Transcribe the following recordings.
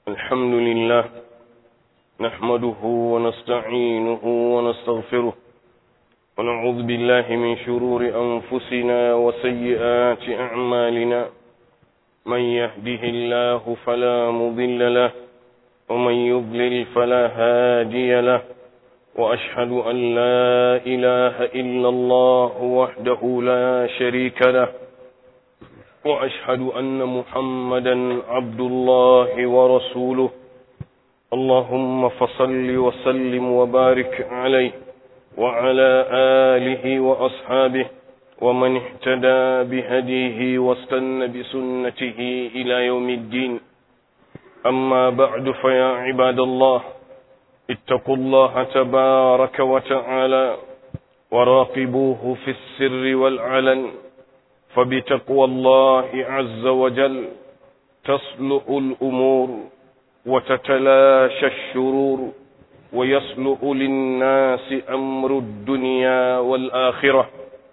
الحمد لله نحمده ونستعينه ونستغفره ونعوذ بالله من شرور أنفسنا وسيئات أعمالنا من يهده الله فلا مضل له ومن يضلل فلا هادي له وأشهد أن لا إله إلا الله وحده لا شريك له وأشهد أن محمدا عبد الله ورسوله اللهم فصل وسلم وبارك عليه وعلى آله وأصحابه ومن اهتدى بهديه واستنى بسنته إلى يوم الدين أما بعد فيا عباد الله اتقوا الله تبارك وتعالى وراقبوه في السر والعلن فبتقوى الله عز وجل تصلح الأمور وتتلاشى الشرور ويصلح للناس أمر الدنيا والآخرة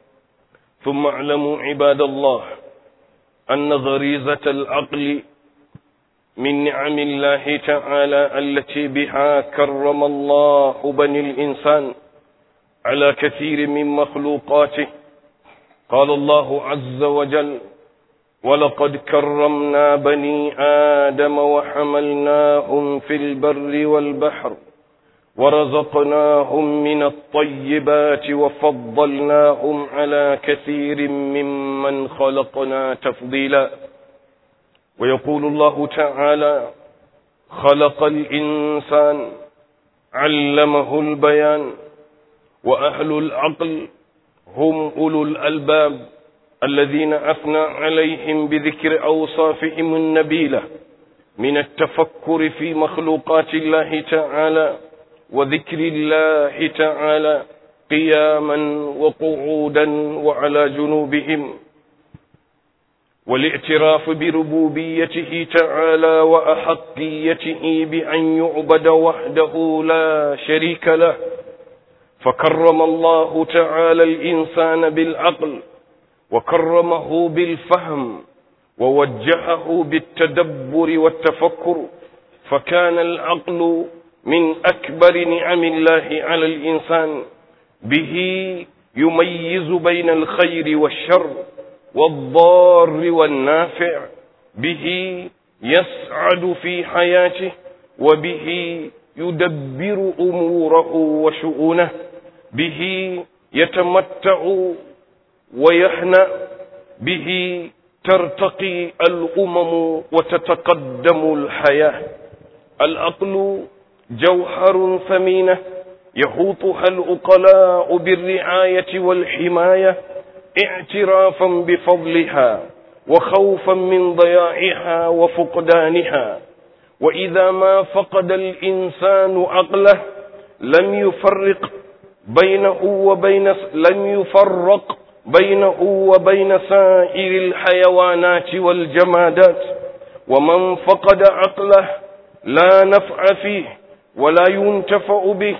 ثم اعلموا عباد الله أن غريزة العقل من نعم الله تعالى التي بها كرم الله بني الإنسان على كثير من مخلوقاته قال الله عز وجل ولقد كرمنا بني آدم وحملناهم في البر والبحر ورزقناهم من الطيبات وفضلناهم على كثير ممن خلقنا تفضيلا ويقول الله تعالى خلق الإنسان علمه البيان وأهل العقل هم أولو الألباب الذين أثنى عليهم بذكر أوصافهم النبيلة من التفكر في مخلوقات الله تعالى وذكر الله تعالى قياما وقعودا وعلى جنوبهم والاعتراف بربوبيته تعالى وأحقيته بأن يعبد وحده لا شريك له فكرم الله تعالى الإنسان بالعقل وكرمه بالفهم ووجهه بالتدبر والتفكر فكان العقل من أكبر نعم الله على الإنسان به يميز بين الخير والشر والضار والنافع به يسعد في حياته وبه يدبر أموره وشؤونه به يتمتع ويهنأ به ترتقي الأمم وتتقدم الحياة العقل جوهر ثمينة يحوطها الأقلاء بالرعاية والحماية اعترافا بفضلها وخوفا من ضياعها وفقدانها وإذا ما فقد الإنسان عقله لم يفرق بينه وبين لم يفرق بينه وبين سائر الحيوانات والجمادات ومن فقد عقله لا نفع فيه ولا ينتفع به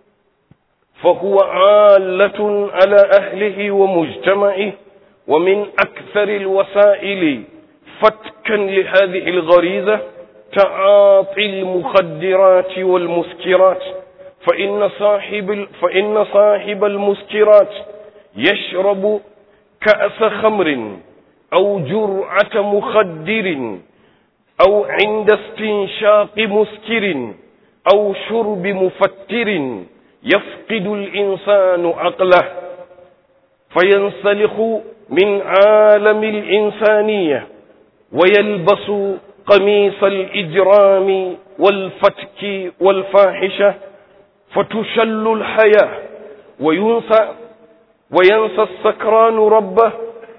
فهو عالة على أهله ومجتمعه ومن أكثر الوسائل فتكا لهذه الغريزة تعاطي المخدرات والمسكرات فإن صاحب فإن صاحب المسكرات يشرب كأس خمر أو جرعة مخدر أو عند استنشاق مسكر أو شرب مفتر يفقد الإنسان عقله فينسلخ من عالم الإنسانية ويلبس قميص الإجرام والفتك والفاحشة فتشل الحياة وينسى وينسى السكران ربه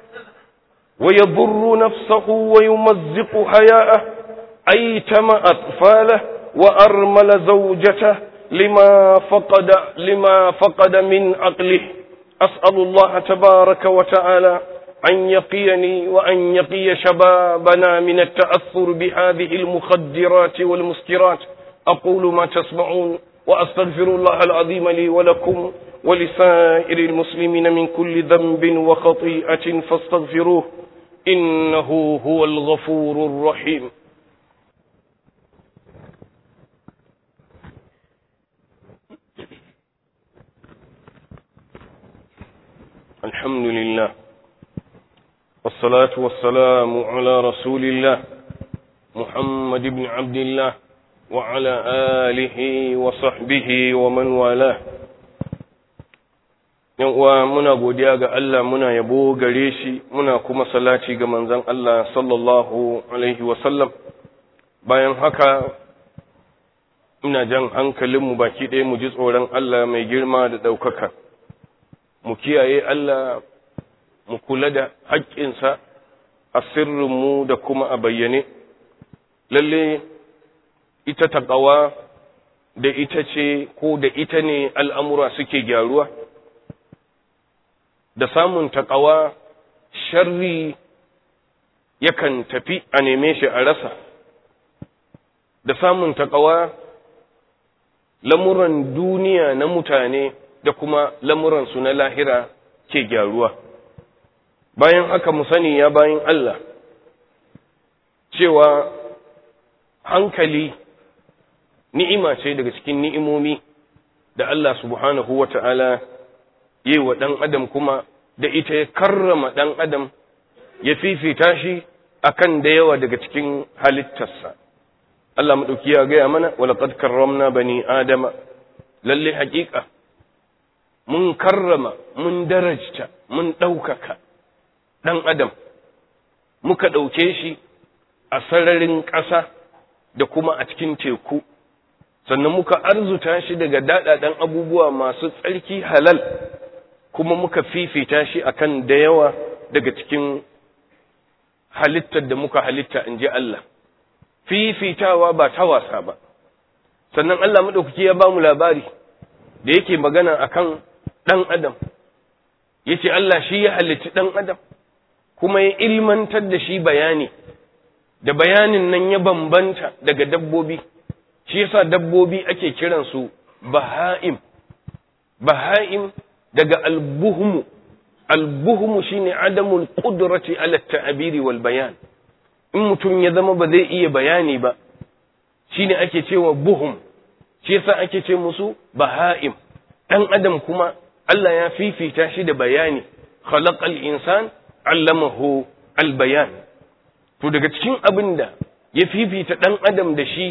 ويضر نفسه ويمزق حياءه أيتم أطفاله وأرمل زوجته لما فقد لما فقد من عقله أسأل الله تبارك وتعالى أن يقيني وأن يقي شبابنا من التأثر بهذه المخدرات والمسكرات أقول ما تسمعون وأستغفر الله العظيم لي ولكم ولسائر المسلمين من كل ذنب وخطيئة فاستغفروه إنه هو الغفور الرحيم الحمد لله والصلاة والسلام على رسول الله محمد بن عبد الله وعلى آله وصحبه ومن والاه yan uwa muna godiya ga Allah muna yabo gare shi muna kuma salati ga manzon Allah sallallahu alaihi wasallam bayan haka ina jan hankalinmu baki ɗaya mu ji tsoron Allah mai girma da ɗaukaka mu kiyaye Allah mu kula da haƙƙinsa a sirrinmu da kuma a bayyane lalle ita taƙawa da ita ce ko da ita ne al'amura suke gyaruwa da samun taƙawa sharri yakan tafi a neme shi a rasa da samun taƙawa lamuran duniya na mutane da kuma lamuransu na lahira ke gyaruwa bayan haka mu sani ya bayan Allah cewa hankali ni'ima ce daga cikin ni'imomi da Allah subhanahu wa ta'ala yi wa ɗan adam kuma da ita ya karrama ɗan adam ya fifita shi akan da yawa daga cikin halittarsa Allah maɗauki ya gaya mana walaƙad karramna bani adama lalle haƙiƙa mun karrama mun darajta mun ɗaukaka ɗan adam muka ɗauke shi a sararin ƙasa da kuma a cikin teku sannan muka arzuta shi daga daɗaɗen abubuwa masu tsarki halal kuma muka fifita shi akan da yawa daga cikin halittar da muka halitta in ji Allah fifitawa ba ta wasa ba sannan Allah maɗaukaki ya ba mu labari da yake magana akan ɗan adam ya ce Allah shi ya halitti ɗan adam kuma ya ilmantar da shi bayani da bayanin nan ya bambanta daga dabbobi shi yasa dabbobi ake kiransu baha'im baha'im daga albuhmu albuhmu shine adamul qudrati ala ta'biri wal bayan in mutum ya zama ba zai iya bayani ba shine ake cewa buhum shi yasa ake ce musu baha'im dan adam kuma Allah ya fifita shi da bayani khalaqal insan allamahu al bayan to daga cikin abin da ya fifita dan adam da shi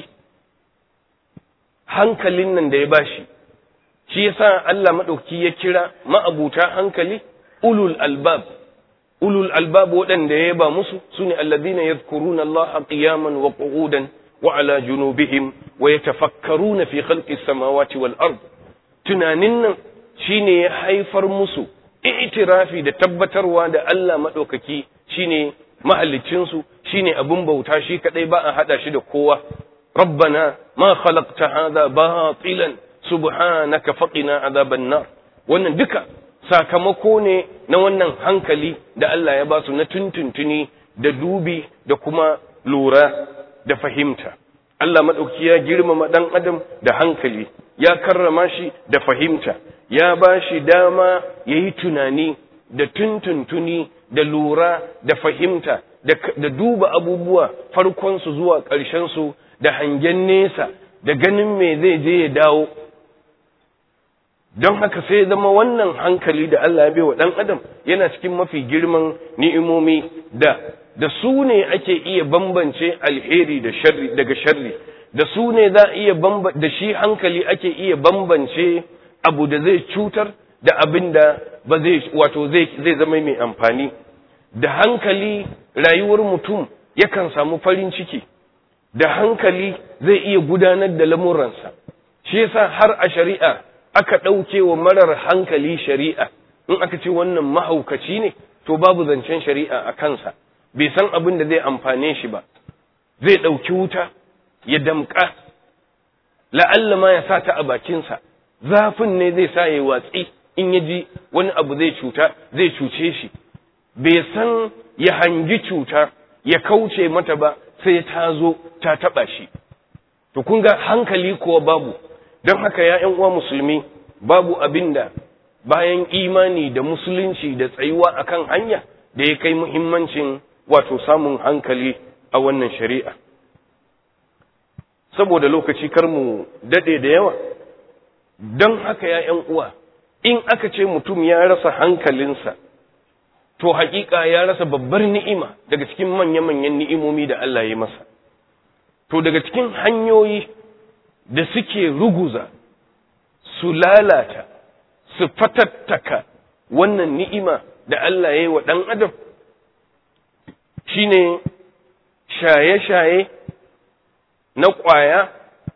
hankalin nan da ya bashi shi yasa Allah madauki ya kira ma'abuta hankali ulul albab ulul albab waɗanda ya ba musu sune alladhina yadhkuruna Allah qiyaman wa qu'udan wa ala junubihim wa yatafakkaruna fi khalqis samawati wal ard tunanin nan shine ya haifar musu i'tirafi da tabbatarwa da Allah madaukaki shine mahallicin su shine abun bauta shi kadai ba a hada shi da kowa rabbana ma khalaqta hadha batilan subhanaka faqina adhaban nar wannan duka sakamako ne na wannan hankali da Allah ya ba su na tuntuntuni da dubi da kuma lura da fahimta Allah maɗauki ya girmama ɗan adam da hankali ya karrama shi da fahimta ya ba shi dama ya yi tunani da tuntuntuni da lura da fahimta da duba abubuwa farkonsu zuwa ƙarshensu da hangen nesa da ganin me zai je ya dawo don haka sai zama wannan hankali da Allah ya bai wa ɗan adam yana cikin mafi girman ni'imomi da da su ne ake iya bambance alheri da sharri daga sharri da su ne za iya bamba da shi hankali ake iya bambance abu da zai cutar da abin da ba zai wato zai zai zama mai amfani da hankali rayuwar mutum yakan samu farin ciki da hankali zai iya gudanar da lamuransa shi yasa har a shari'a aka ɗauke wa marar hankali shari'a in aka ce wannan mahaukaci ne to babu zancen shari'a a kansa bai san abin da zai amfane shi ba zai ɗauki wuta ya damƙa la'alla ma ya sa ta a bakinsa zafin ne zai sa ya watsi in ya ji wani abu zai cuta zai cuce shi bai san ya hangi cuta ya kauce mata ba sai ta zo ta taɓa shi to kun ga hankali kuwa babu don haka ya uwa musulmi babu abin da bayan imani da musulunci da tsayuwa akan hanya da ya kai muhimmancin wato samun hankali a wannan shari'a saboda lokaci kar mu dade da yawa don haka ya uwa in aka ce mutum ya rasa hankalinsa to haƙiƙa ya rasa babbar ni'ima daga cikin manya-manyan ni'imomi da Allah ya masa to daga cikin hanyoyi da suke ruguza su lalata su fatattaka wannan ni'ima da Allah ya yi wa ɗan adam shine shaye-shaye na ƙwaya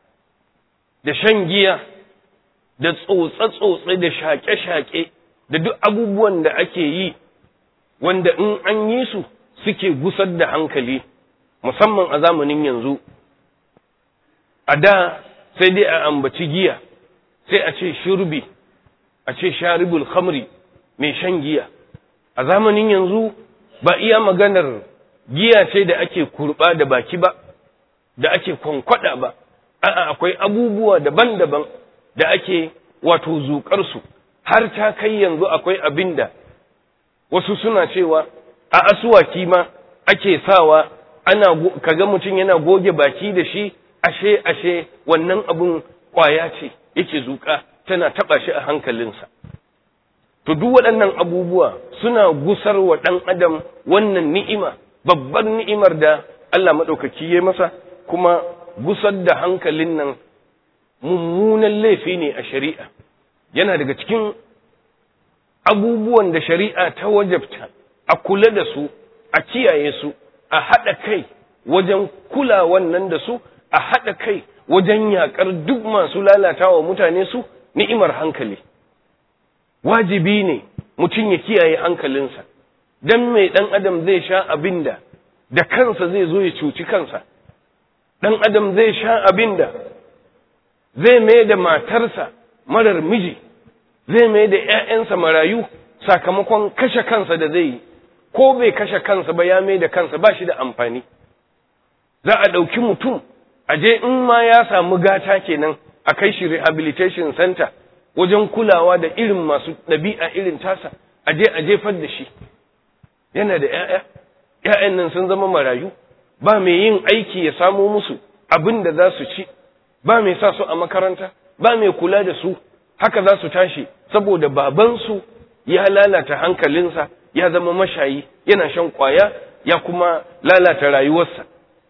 da shan giya da tsotse-tsotse da shaƙe-shaƙe da duk abubuwan da ake yi wanda in an yi su suke gusar da hankali musamman a zamanin yanzu a da sai dai a ambaci giya sai a ce shurbi a ce sharibul khamri mai shan giya a zamanin yanzu ba iya maganar giya ce da ake kurba da baki ba da ake kwankwada ba a'a akwai abubuwa daban-daban da ake wato zuƙarsu har ta kai yanzu akwai abin da wasu suna cewa a asuwaki ma ake sawa ana kaga mutum yana goge baki da shi ashe ashe wannan abun kwaya ce yake zuƙa tana taɓa shi a hankalinsa to duk waɗannan abubuwa suna gusar wa ɗan adam wannan ni'ima babbar ni'imar da Allah maɗaukaki ya masa kuma gusar da hankalin nan mummunan laifi ne a shari'a yana daga cikin abubuwan da shari'a ta wajabta a kula da su a kiyaye su a haɗa kai wajen kula wannan da su a haɗa kai wajen yaƙar duk masu lalata wa mutane su ni'imar hankali wajibi ne mutum ya kiyaye hankalinsa don mai ɗan adam zai sha abin da da kansa zai zo ya cuci kansa ɗan adam zai sha abin da zai mai da matarsa marar miji zai mai da ‘ya'yansa marayu sakamakon kashe kansa da zai yi ko bai kashe kansa ba ya mai da kansa ba shi da amfani za a ɗauki mutum a je in ma ya samu gata kenan a kai shi rehabilitation center wajen kulawa da irin masu ɗabi'a irin tasa a je a jefar da shi yana da ‘ya'ya ‘ya'yan nan sun zama marayu ba mai yin aiki ya samo musu abin da za su ci ba mai sa su a makaranta ba mai kula da su haka za su tashi saboda babansu ya lalata hankalinsa ya zama mashayi yana shan kwaya ya kuma lalata rayuwarsa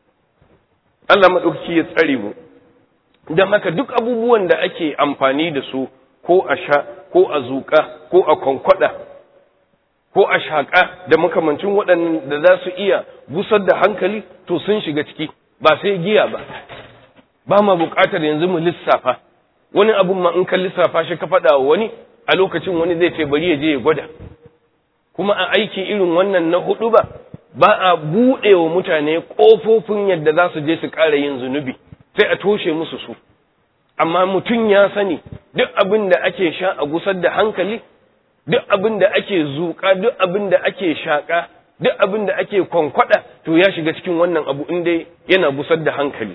Allah maɗauki ya tsare mu don haka duk abubuwan da ake amfani da su ko a sha ko a zuƙa ko a kwankwada ko a shaƙa da makamancin waɗannan da za su iya busar da hankali to sun shiga ciki ba sai giya ba ba ma buƙatar yanzu mu lissafa wani abun ma in ka lissafa shi ka faɗa wa wani a lokacin wani zai ce bari ya je ya gwada kuma a aiki irin wannan na hudu ba ba a buɗe wa mutane ƙofofin yadda za su je su ƙara yin zunubi sai a toshe musu su amma mutum ya sani duk abin da ake sha a gusar da hankali duk abin da ake zuƙa duk abin da ake shaƙa duk abin da ake kwankwada to ya shiga cikin wannan abu in dai yana gusar da hankali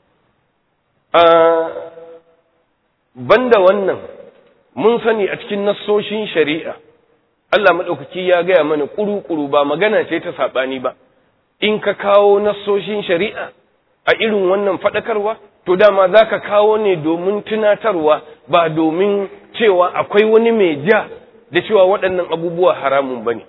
banda wannan mun sani a cikin nassoshin shari'a Allah maɗaukaki ya gaya mana ƙuru-ƙuru ba magana ce ta saɓani ba in ka kawo nassoshin shari'a a irin wannan faɗakarwa to dama za ka kawo ne domin tunatarwa ba domin cewa akwai wani mai ja da cewa waɗannan abubuwa haramun ba ne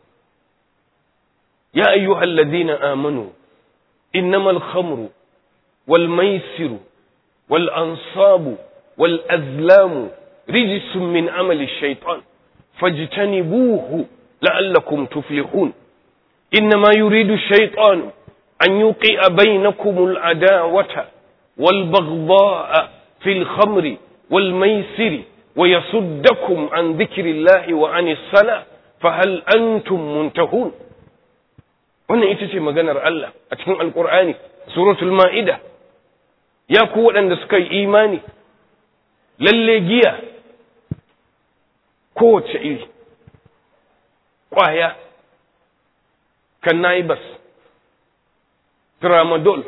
ya ayyuhal ladina amanu innamal khamru wal maisiru wal ansabu wal azlamu rijsun min amali shaitan fajtanibuhu la'allakum tuflihun إنما يريد الشيطان أن يوقع بينكم العداوة والبغضاء في الخمر والميسر ويصدكم عن ذكر الله وعن الصلاة فهل أنتم منتهون wannan ita ce maganar Allah a cikin alkur'ani suratul ma'ida ya ku waɗanda suka yi imani lalle giya kowace iri ƙwaya cannabis tramadol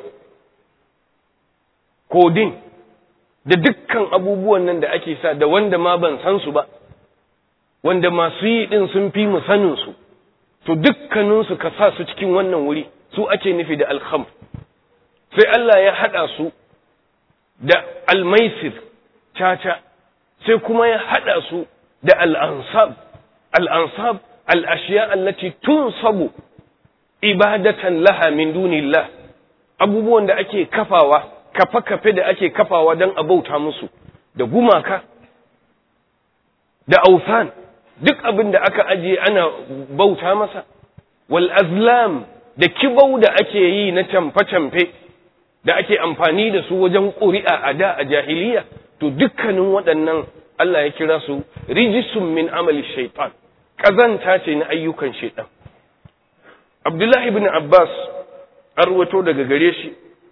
codeine da dukkan abubuwan nan da ake sa da wanda ma ban san su ba wanda masu yi din sun fi mu sanin su to dukkaninsu ka sa su cikin wannan wuri su ake nufi da alkham sai Allah ya hada su da almaisir caca sai kuma ya hada su da al'ansab al'ansab al-ashiya allati tunsabu ibadatan laha min dunillah abubuwan da ake kafawa kafe-kafe da ake kafawa don a bauta musu da gumaka da aufan duk abin da aka ajiye ana bauta masa wal azlam da kibau da ake yi na camfe-camfe da ake amfani da su wajen ƙuri'a a da a jahiliya to dukkanin waɗannan Allah ya kira su rijisun min amali shaitan ƙazanta ce na ayyukan shaitan Abdullahi ibn Abbas arwato daga gare shi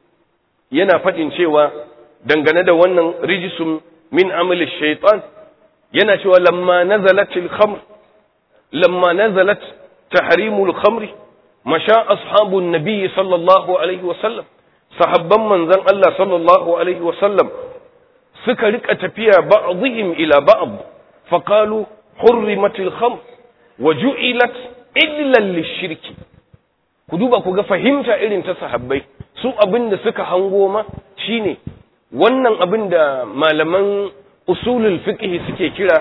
yana faɗin cewa dangane da wannan rijisun min amali shaitan yana cewa lamma nazalat al-khamr lamma nazalat tahrimul khamri masha ashabun nabiy sallallahu alaihi wasallam sahabban manzon Allah sallallahu alaihi wasallam suka rika tafiya ba'dihim ila ba'd faqalu hurrimat al-khamr wa ju'ilat illa lish-shirki ku duba ku ga fahimta irin ta sahabbai su abinda suka hango ma shine wannan abin da malaman usulul fiqh suke kira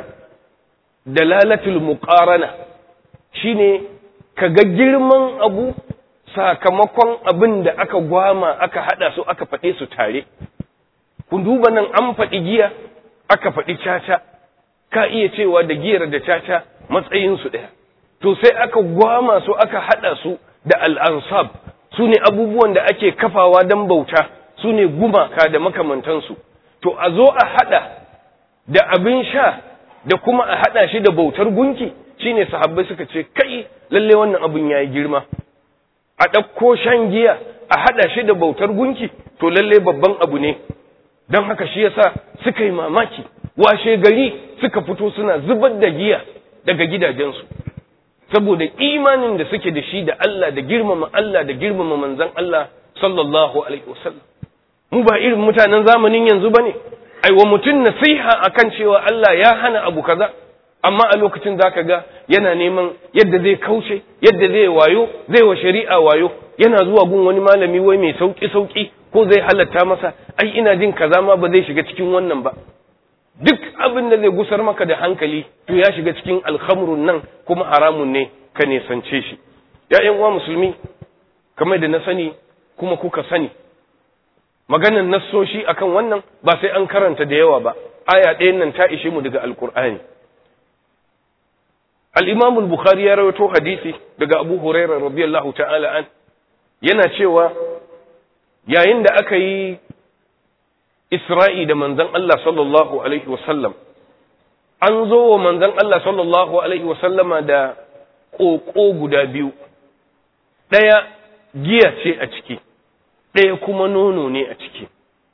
dalalatul muqarana shine kaga girman abu sakamakon abin da aka gwama aka hada su aka faɗe su tare kun duba nan an faɗi giya aka faɗi caca ka iya cewa da giyar da caca matsayin su ɗaya to sai aka gwama su aka hada su da al'ansab su ne abubuwan da ake kafawa don bauta su ne gumaka da makamantansu to a zo a hada da abin sha da kuma a hada shi da bautar gunki shine sahabbai suka ce kai lalle wannan abin yayi girma a ɗauko shan giya a hada shi da bautar gunki to lalle babban abu ne don haka shi yasa suka yi mamaki washe gari suka fito suna zubar da giya daga gidajensu saboda imanin da suke da shi da Allah da girmama Allah da girmama manzon Allah sallallahu alaihi wasallam mu ba irin mutanen zamanin yanzu bane ai wa mutun nasiha akan cewa Allah ya hana abu kaza amma a lokacin zaka ga yana neman yadda zai kauce yadda zai wayo zai wa shari'a wayo yana zuwa gun wani malami wai mai sauki sauki ko zai halatta masa ai ina jin kaza ma ba zai shiga cikin wannan ba duk abin da zai gusar maka da hankali to ya shiga cikin alhamrun nan kuma haramun ne ka nesance shi ‘ya'yan uwa musulmi kamar da na sani kuma kuka sani maganan nassoshi akan wannan ba sai an karanta da yawa ba aya ɗayan nan ta ishe mu daga alkur'ani al-imam al-bukhari ya rawaito hadisi daga abu hurairah radiyallahu ta'ala an yana cewa yayin da aka yi Isra'i da manzan Allah sallallahu Alaihi wasallam, an zo wa manzan Allah sallallahu Alaihi wasallama da ƙoƙo guda biyu, ɗaya giya ce a ciki, ɗaya kuma nono ne a ciki.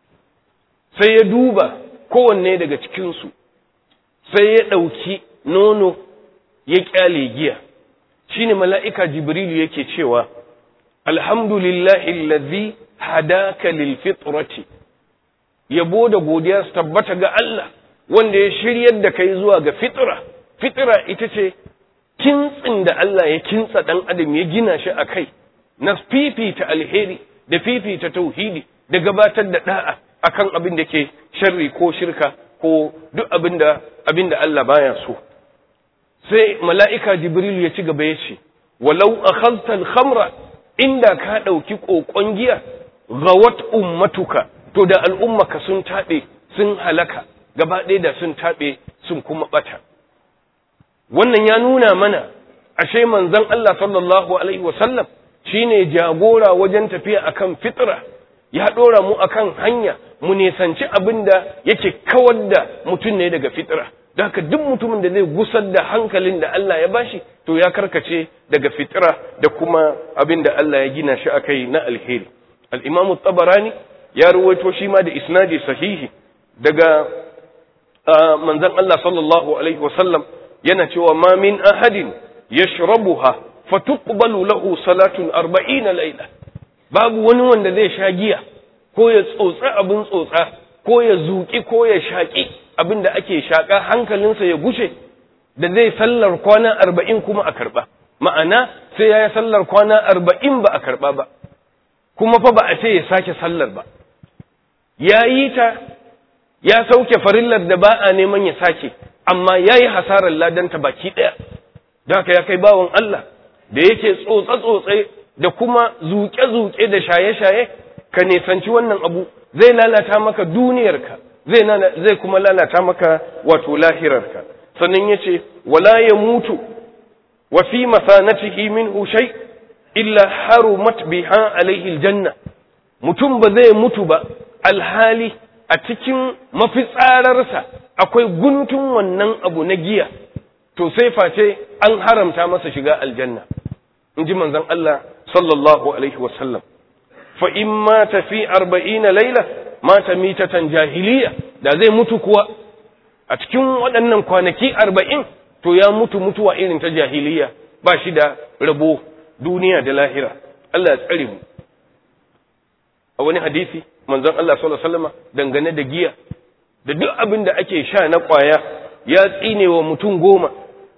Sai ya duba kowanne daga cikinsu, sai ya ɗauki nono ya ƙyale giya, shi ne mala'ika Jibrilu yake cewa, Alhamdulillahi lazi hadaka lil fitrati yabo da godiya su tabbata ga Allah wanda ya shiryar da kai zuwa ga fitra fitra ita ce kintsin da Allah ya kintsa dan adam ya gina shi a kai na fifita alheri da fifita tauhidi da gabatar da da'a akan abin da ke sharri ko shirka ko duk abin da abin da Allah baya so sai mala'ika jibril ya ci gaba ya ce walau akhadta al-khamra inda ka dauki kokon giya gawat ummatuka to da al'ummaka sun taɓe sun halaka gaba ɗaya da sun taɓe sun kuma ɓata wannan ya nuna mana ashe manzon Allah sallallahu alaihi wasallam shine jagora wajen tafiya akan fitra ya ɗora mu akan hanya mu nisanci abin da yake kawar da mutum ne daga fitra da haka duk mutumin da zai gusar da hankalin da Allah ya bashi to ya karkace daga fitra da kuma abin da Allah ya gina shi akai na alheri al-imamu tabarani ya ruwaito shi ma da isnadi sahihi daga manzon Allah sallallahu alaihi wasallam yana cewa ma min ahadin yashrabuha fatuqbalu lahu salatun 40 layla babu wani wanda zai sha giya ko ya tsotsa abin tsotsa ko ya zuki ko ya shaki abin da ake shaka hankalinsa ya gushe da zai sallar kwana 40 kuma a karba ma'ana sai ya yi sallar kwana 40 ba a karba ba kuma fa ba a ce ya sake sallar ba ya yi ta ya sauke farillar da ba a neman ya sake amma ya yi hasarar ladanta baki ɗaya da haka ya kai bawan Allah da yake tsotse-tsotse da kuma zuƙe-zuƙe da shaye-shaye ka nisanci wannan abu zai lalata maka duniyarka zai zai kuma lalata maka wato lahirarka sannan yace wala ya mutu wa fi masanatihi minhu shay illa harumat biha alaihi aljanna mutum ba zai mutu ba alhali a cikin mafitsararsa akwai guntun wannan abu na giya to sai face an haramta masa shiga aljanna in ji manzon Allah sallallahu alaihi wasallam fa in mata fi arba'ina laila mata mitatan jahiliya da zai mutu kuwa a cikin waɗannan kwanaki arba'in to ya mutu mutuwa irin ta jahiliya ba shi da rabo duniya da lahira Allah ya tsare mu a wani hadisi manzon Allah sallallahu alaihi wasallam dangane da giya da duk abin da ake sha na kwaya ya tsine wa mutum goma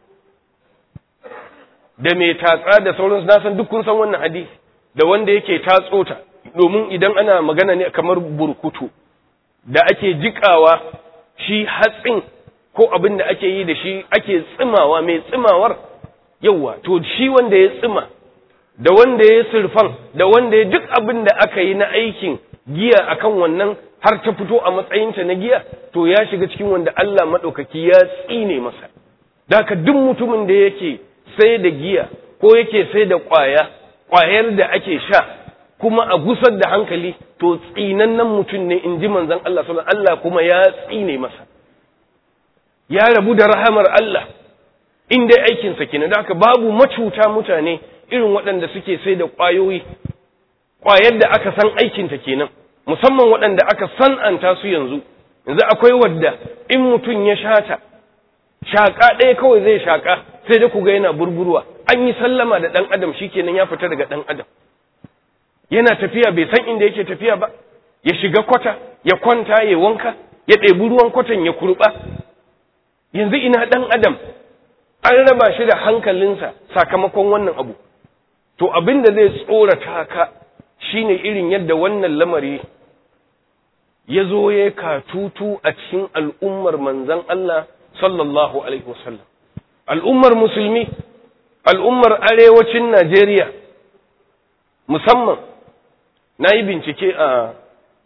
da mai tatsa da sauransu na san duk kun san wannan hadisi da wanda yake tatso ta domin idan ana magana ne kamar burkutu da ake jikawa shi hatsin ko abin da ake yi da shi ake tsimawa mai tsimawar yawa to shi wanda ya tsima da wanda ya surfan da wanda ya duk abin da aka yi na aikin giya akan wannan har ta fito a matsayinta na giya to ya shiga cikin wanda Allah maɗaukaki ya tsine masa da haka duk mutumin da yake sai da giya ko yake sai da ƙwaya ƙwayar da ake sha kuma a gusar da hankali to tsinannen mutum ne in ji manzon Allah sallallahu Allah kuma ya tsine masa ya rabu da rahamar Allah in dai aikinsa kenan da haka babu macuta mutane irin waɗanda suke sai da ƙwayoyi ƙwayar da aka san aikinta kenan musamman waɗanda aka san'anta su yanzu yanzu akwai wadda in mutum ya shata shaƙa ɗaya kawai zai shaƙa sai da ku ga yana burburwa an yi sallama da ɗan adam shikenan ya fita daga ɗan adam yana tafiya bai san inda yake tafiya ba ya shiga kwata ya kwanta ya wanka ya ɗebi ruwan kwatan ya kurɓa yanzu ina ɗan adam an raba shi da hankalinsa sakamakon wannan abu to abin da zai tsorata ka shine irin yadda wannan lamari ya zo ya katutu a cikin al'ummar manzan Allah sallallahu alaihi wasallam al'ummar musulmi al'ummar arewacin Najeriya musamman na yi bincike a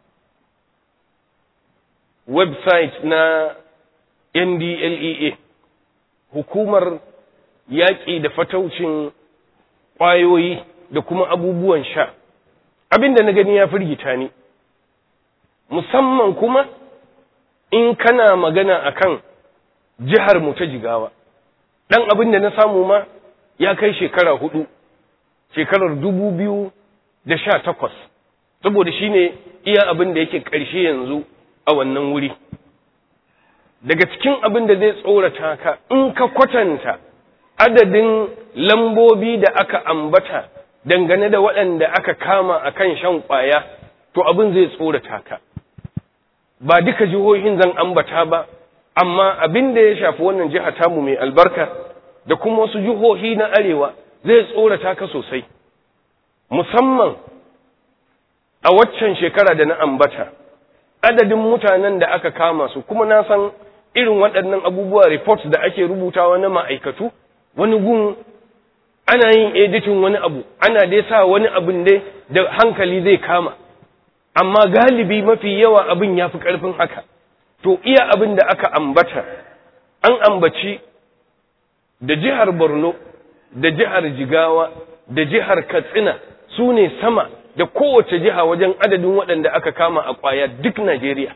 website na NDLEA hukumar yaƙi da fataucin ƙwayoyi da kuma abubuwan sha abin da na gani ya firgita ni musamman kuma in kana magana akan jihar mu ta jigawa ɗan abin da na samu ma ya kai shekara hudu shekarar dubu biyu da sha takwas saboda shi ne iya abin da yake ƙarshe yanzu a wannan wuri daga cikin abin da zai tsorata ka in ka kwatanta adadin lambobi da aka ambata dangane da waɗanda aka kama a kan shan ƙwaya to abin zai tsorata ka ba duka jihohin zan ambata ba amma abin da ya shafi wannan jiha tamu mai albarka da kuma wasu jihohi na arewa zai tsorata ka sosai musamman a waccan shekara da na ambata adadin mutanen da aka kama su kuma na san irin waɗannan abubuwa reports da ake rubutawa na ma'aikatu wani gun ana yin editin wani abu ana dai sa wani abin dai da hankali zai kama amma galibi mafi yawa abin ya fi ƙarfin haka to iya abin da aka ambata an ambaci da jihar borno da jihar jigawa da jihar katsina su ne sama da kowace jiha wajen adadin waɗanda aka kama a ƙwaya duk najeriya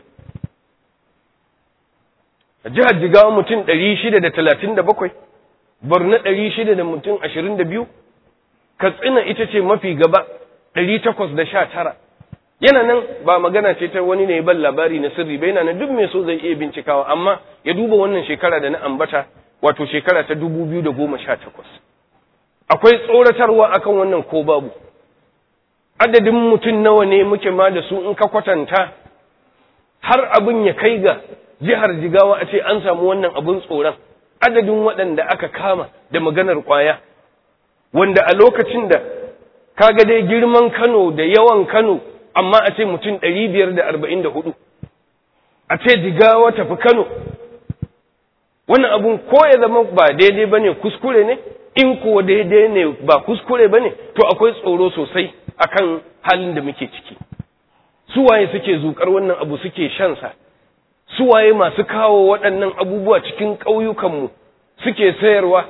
a jihar jigawa mutum 637 borno 600 da mutum 22 katsina ita ce mafi gaba 819 yana nan ba magana ce ta wani ne ban labari na sirri ba yana nan duk mai so zai iya bincikawa amma ya duba wannan shekara da na ambata wato shekara ta 2018 akwai tsoratarwa akan wannan ko babu adadin mutum nawa ne muke ma da su in ka kwatanta har abin ya kai ga jihar jigawa a ce an samu wannan abin tsoron adadin waɗanda aka kama da maganar ƙwaya wanda a lokacin da kaga dai girman kano da yawan kano amma a ce mutum ɗari biyar da arba'in da hudu a ce jigawa tafi kano wannan abun ko ya zama ba daidai bane kuskure ne in kuwa daidai ne ba kuskure bane to akwai tsoro sosai akan halin da muke ciki suwaye suke zukar wannan abu suke shansa suwaye masu kawo waɗannan abubuwa cikin ƙauyukanmu suke sayarwa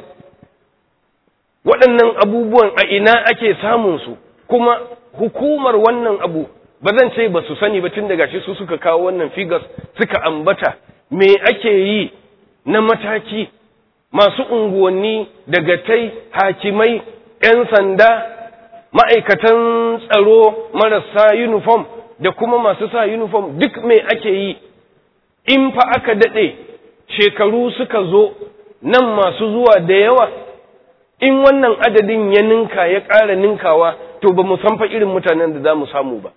waɗannan abubuwan a ina ake samunsu kuma hukumar wannan abu ba zan ce ba su sani ba tun daga shi su suka kawo wannan figures suka ambata me ake yi na mataki masu unguwanni dagatai hakimai 'yan sanda ma'aikatan tsaro marasa uniform da kuma masu sa uniform duk me ake yi in fa aka daɗe shekaru suka zo nan masu zuwa da yawa in wannan adadin ya ninka ya ƙara ninkawa to ba mu san fa irin mutanen da za mu samu ba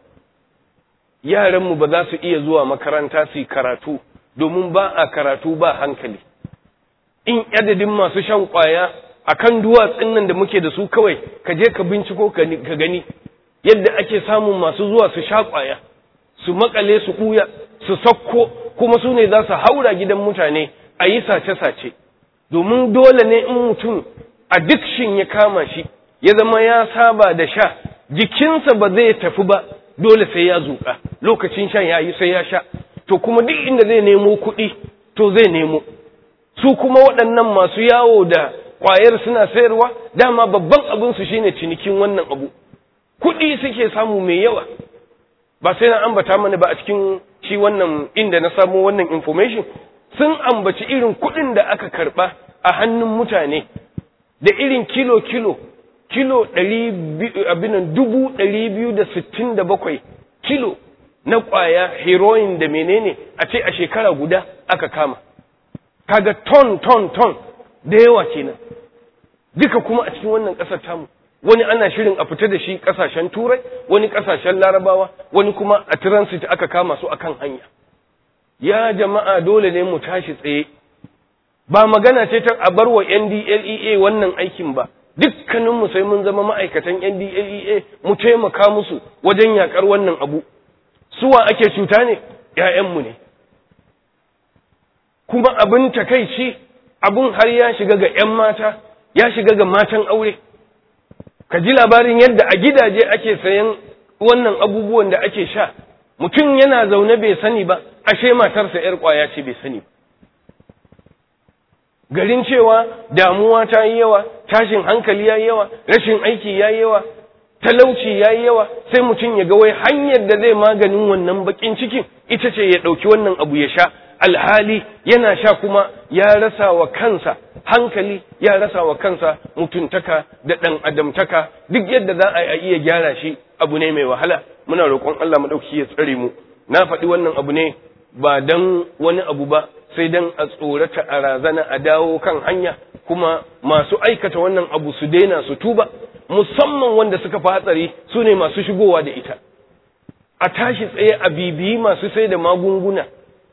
yaranmu ba za su iya zuwa makaranta su yi karatu domin ba a karatu ba hankali in adadin masu shan ƙwaya a kan duwatsun nan da muke da su kawai ka je ka binciko ka gani yadda ake samun masu zuwa su sha ƙwaya su makale su ɓuya su sakko kuma su ne za su haura gidan mutane a yi sace-sace domin dole ne in mutum addiction ya kama shi ya zama ya saba da sha jikinsa ba zai tafi ba dole sai ya zuƙa lokacin shan ya yi sai ya sha to kuma duk inda zai nemo kuɗi to zai nemo su kuma waɗannan masu yawo da ƙwayar suna sayarwa dama babban abinsu shine cinikin wannan abu kuɗi suke samu mai yawa ba sai na ambata mana ba a cikin shi wannan inda na samu wannan information sun ambaci irin kuɗin da aka karɓa a hannun mutane da irin kilo-kilo kilo abinan dubu ɗari biyu da sittin da bakwai kilo na ƙwaya heroin da menene a ce a shekara guda aka kama kaga ton ton ton da yawa kenan duka kuma a cikin wannan ƙasar tamu wani ana shirin a fita da shi ƙasashen turai wani ƙasashen larabawa wani kuma a transit aka kama su akan hanya ya jama'a dole ne mu tashi tsaye ba magana ce ta a bar wa NDLEA wannan aikin ba dukkaninmu sai mun zama ma'aikatan NDLEA mu taimaka musu wajen yakar wannan abu suwa ake cuta ne ‘ya'yanmu ne kuma abin takaici abin har ya shiga ga ‘yan mata ya shiga ga matan aure ka ji labarin yadda a gidaje ake sayan wannan abubuwan da ake sha mutum yana zaune bai sani ba ashe matarsa ‘yar ƙwaya ce bai sani ba garin cewa damuwa ta yi yawa tashin hankali ya yi yawa rashin aiki ya yi yawa talauci ya yi yawa sai mutum ya ga wai hanyar da zai maganin wannan bakin cikin ita ce ya ɗauki wannan abu ya sha alhali yana sha kuma ya rasa wa kansa hankali ya rasa wa kansa mutuntaka da ɗan adamtaka duk yadda za a iya gyara shi abu ne mai wahala muna roƙon Allah maɗauki ya tsare mu na faɗi wannan abu ne ba dan wani abu ba sai dan a tsorata a razana a dawo kan hanya kuma masu aikata wannan abu su daina su tuba musamman wanda suka fi hatsari su ne masu shigowa da ita a tashi tsaye a bibiyi masu sai da magunguna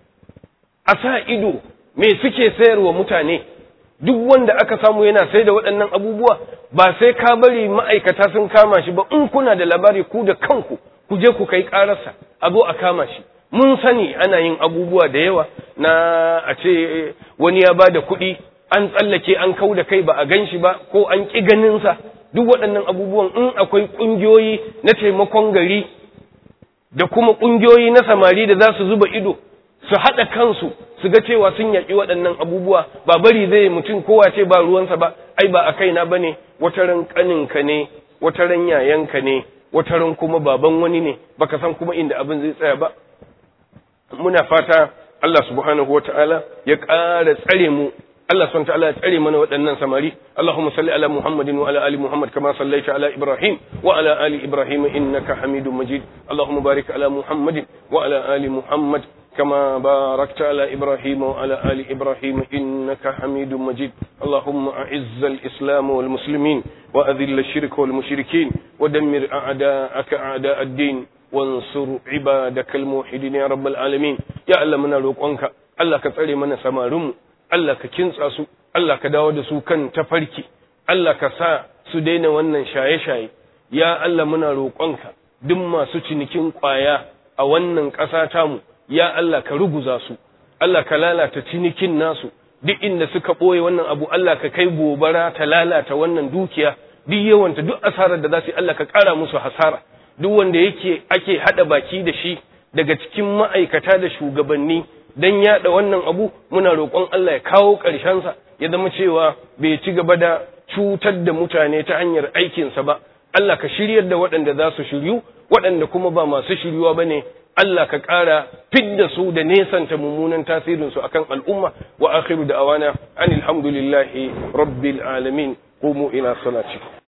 a sa ido me suke sayarwa mutane duk wanda aka samu yana sai da waɗannan abubuwa ba sai ka bari ma'aikata sun kama shi ba in kuna da labari ku da kanku ku je ku kai ƙararsa a zo a kama shi mun sani ana yin abubuwa da yawa na a ce wani ya ba da kuɗi an tsallake an kau da kai ba a gan shi ba ko an ƙi ganinsa duk waɗannan abubuwan in akwai ƙungiyoyi na taimakon gari da kuma ƙungiyoyi na samari da za su zuba ido su haɗa kansu su ga cewa sun yaƙi waɗannan abubuwa ba bari zai mutum kowa ce ba ruwansa ba ai ba a kaina ba ne wataran ƙaninka ne wataran yayanka ne wataran kuma baban wani ne baka san kuma inda abin zai tsaya ba muna fata Allah subhanahu wata'ala ya ƙara tsare mu Allah subhanahu wata'ala ya tsare mana waɗannan samari Allahumma salli ala Muhammadin wa ala ali Muhammad kama sallaita ala Ibrahim wa ala ali Ibrahim innaka Hamidum Majid Allahumma barik ala Muhammadin wa ala ali Muhammad كما باركت على إبراهيم وعلى آل إبراهيم إنك حميد مجيد اللهم أعز الإسلام والمسلمين وأذل الشرك والمشركين ودمر أعداءك أعداء الدين وانصر عبادك الموحدين يا رب العالمين يا الله من روقنك الله كتسري من سمارم الله ككنسا su Allah ka dawo da su kan tafarki Allah ka sa su daina wannan shaye-shaye ya Allah muna roƙonka duk masu cinikin ƙwaya a wannan ƙasa tamu ya Allah ka ruguza su Allah ka lalata cinikin nasu duk inda suka ɓoye wannan abu Allah ka kai gobara ta lalata wannan dukiya duk yawanta duk asarar da za su yi Allah ka ƙara musu hasara duk wanda yake ake haɗa baki da shi daga cikin ma'aikata da shugabanni don yaɗa wannan abu muna roƙon Allah ya kawo ƙarshensa ya zama cewa bai ci gaba da cutar da mutane ta hanyar aikinsa ba Allah ka shiryar da waɗanda za su shiryu waɗanda kuma ba masu shiryuwa ba ne Allah ka ƙara fidda su da nesanta mummunan tasirinsu akan al'umma wa akhiru da awana anil hamdulillahi rabbil alamin qumu ila salati